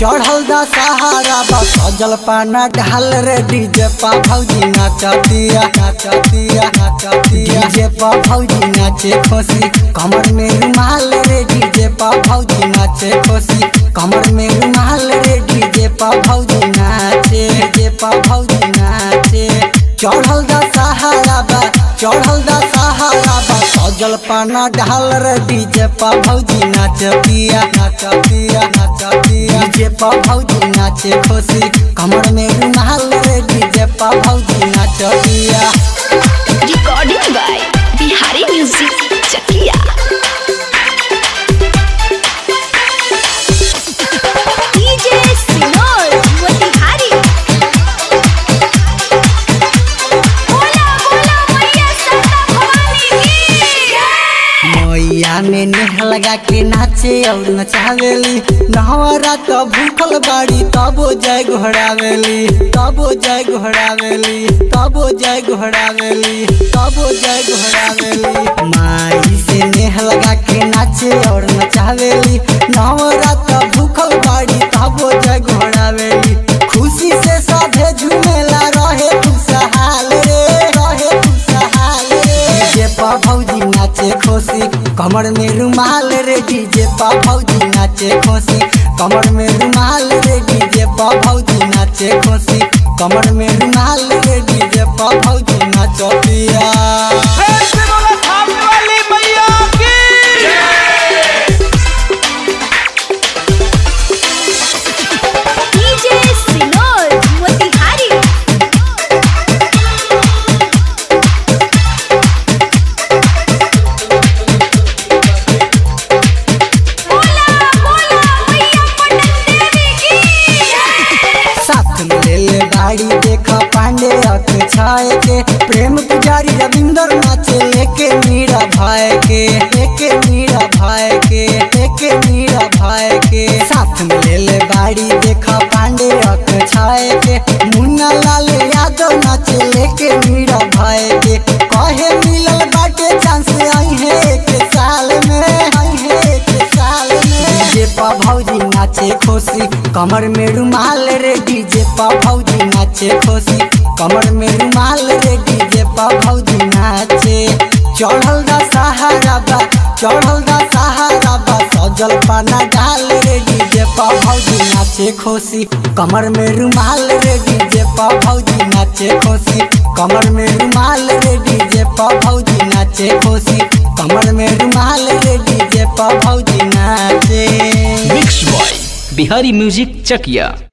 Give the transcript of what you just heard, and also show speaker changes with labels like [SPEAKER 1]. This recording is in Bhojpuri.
[SPEAKER 1] चढ़ल दा सहारा बा सजल पाना ढाल रे डीजे पा भौजी नाचतिया नाचतिया नाचतिया डीजे पा भौजी नाचे खुशी कमर में रुमाल रे डीजे पा भौजी नाचे खुशी कमर में रुमाल रे डीजे पा भौजी नाचे डीजे पा भौजी नाचे चढ़ल दा सहारा बा चढ़ल दा सहारा बा सजल पाना ढाल रे डीजे पा भौजी नाचतिया नाचतिया नाचतिया डीजे पा भौजी नाचे खुशी कमर में रुमाल रे डीजे पा भौजी नाचतिया
[SPEAKER 2] Recording by Bihari Music Chakia. DJ Sinor Motihari. Bola bola Maiya Sata Bhavani ki.
[SPEAKER 1] मैया में नेह लगा के नाचे और नचावेली नहवरा तो भूखल बाड़ी तबो जय घोड़ावेली तबो जय घोड़ावेली तबो जय घोड़ावेली तबो जय घोड़ावेली माई से नेह लगा के नाचे और नचावेली नहवरा तो भूखल बाड़ी तबो जय घोड़ावेली खुशी से सभे झूमेला रहे खुशहाल रे रहे खुशहाल रे डीजे पा भौजी नाचे खोसी कमर में रुमाल रे डीजे पा भौजी नाचे खोसी कमर में रुमाल रे डीजे पा भौजी नाचे खोसी कमर में रुमाल रे डीजे पा भौजी नाचो पिया
[SPEAKER 3] ऐसे बोला थापने वाली मैया की
[SPEAKER 2] DJ Sinor Motihari. बोला बोला मैया पटन देवी की.
[SPEAKER 1] साथ में ले ले गाड़ी देखा पांडे अख छाए के प्रेम पुजारी रविंदर नाचे लेके मीरा भाई के लेके मीरा भाई के लेके मीरा भाई के साथ में ले ले गाड़ी देखा पांडे अख छाए के मुन्ना लाल यादव नाचे लेके मीरा भाई के कहे मिलल बाटे चांस आई है एक साल में आई है एक साल में डीजे पा भौजी नाचे खोसी कमर में रुमाल रे डीजे पा भौजी नाचे खोसी कमर में रुमाल रे डीजे पा भौजी नाचे चढ़ल दा सहारा बा चढ़ल दा सहारा बा सजल पाना डाल रे डीजे पा भौजी नाचे खोसी कमर में रुमाल रे डीजे पा भौजी नाचे खोसी कमर में रुमाल रे डीजे पा भौजी नाचे खोसी कमर में रुमाल रे डीजे पा भौजी नाचे
[SPEAKER 4] मिक्स बॉय बिहारी म्यूजिक चकिया